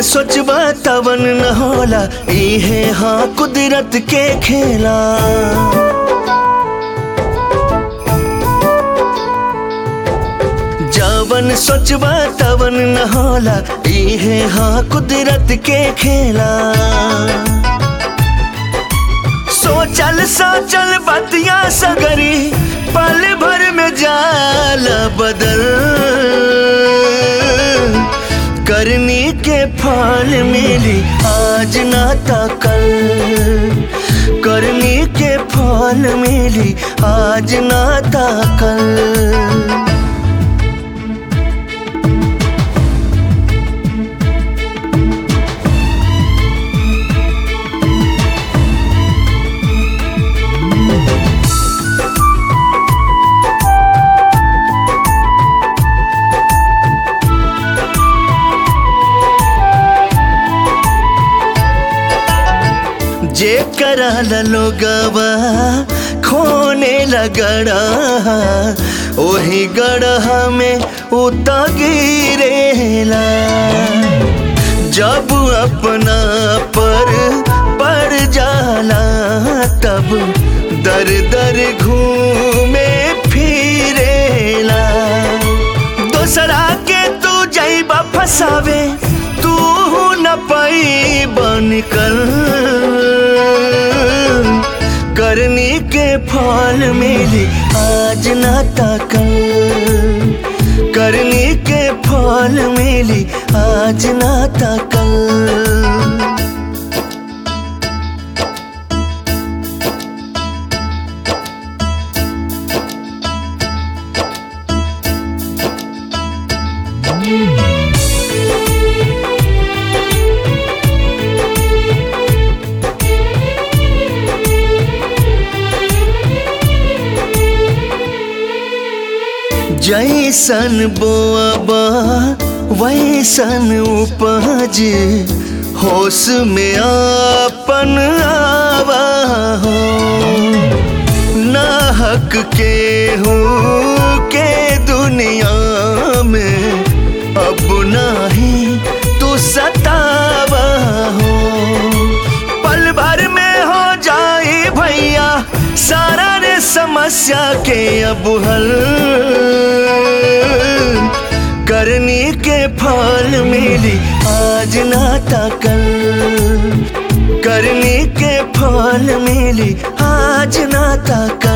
सोचबा तवन न होला इहे हाँ कुदरत के खेला जवन सोचबा तवन न होला इहे हाँ कुदरत के खेला सोचल सोचल बतिया सगरी पल भर में जाल बदल करनी के फल मिली आज ना ता कल करनी के फल मिली आज ना ता कल जे कराल लोगवा खोने लगड़ा ओही गढ़ा में उता गिरेला जब अपना पर पड़ जाला तब दर दर घूमे फिरेला दोसरा के तू जैबा फसावे तू न पाई बन कर करनी के फल मिली आज ना ताकल करनी के फल मिली आज ना ताकल जैसन बोअबा वैसन उपज होश में आपन आवा हो ना हक के हूँ के दुनिया में अब नाही तू सतावा हो पल भर में हो जाए भैया सारा रे समस्या के अब हल करनी के फल मिली आज ना ताकल करनी के फल मिली आज ना ताकल